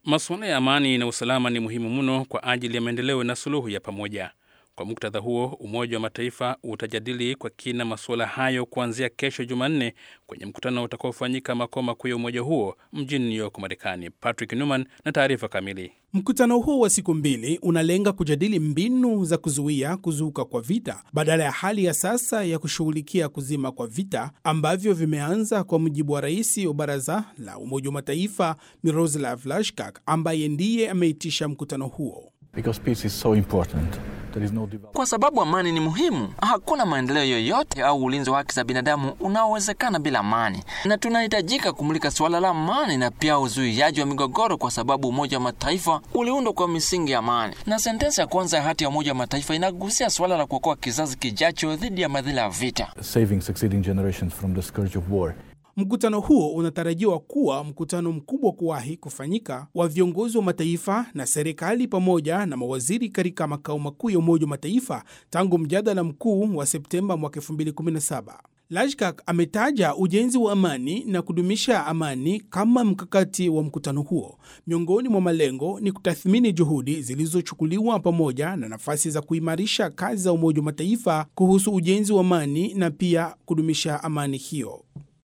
Masuala ya amani na usalama ni muhimu mno kwa ajili ya maendeleo na suluhu ya pamoja. Kwa muktadha huo, Umoja wa Mataifa utajadili kwa kina masuala hayo kuanzia kesho Jumanne kwenye mkutano utakaofanyika makao makuu ya umoja huo mjini New York, Marekani. Patrick Newman na taarifa kamili. Mkutano huo wa siku mbili unalenga kujadili mbinu za kuzuia kuzuka kwa vita badala ya hali ya sasa ya kushughulikia kuzima kwa vita ambavyo vimeanza, kwa mujibu wa rais wa Baraza la Umoja wa Mataifa Miroslav Lajcak ambaye ndiye ameitisha mkutano huo. So no kwa sababu amani ni muhimu. Hakuna maendeleo yoyote au ulinzi wa haki za binadamu unaowezekana bila amani, na tunahitajika kumulika suala la amani na pia uzuiaji wa migogoro, kwa sababu Umoja wa Mataifa uliundwa kwa misingi ya amani, na sentensi ya kwanza ya hati ya Umoja wa Mataifa inagusia suala la kuokoa kizazi kijacho dhidi ya madhila ya vita. Saving succeeding generations from the scourge of war. Mkutano huo unatarajiwa kuwa mkutano mkubwa kuwahi kufanyika wa viongozi wa mataifa na serikali pamoja na mawaziri katika makao makuu ya Umoja wa Mataifa tangu mjadala mkuu wa Septemba mwaka 2017. Lajkak ametaja ujenzi wa amani na kudumisha amani kama mkakati wa mkutano huo. Miongoni mwa malengo ni kutathmini juhudi zilizochukuliwa pamoja na nafasi za kuimarisha kazi za Umoja wa Mataifa kuhusu ujenzi wa amani na pia kudumisha amani hiyo.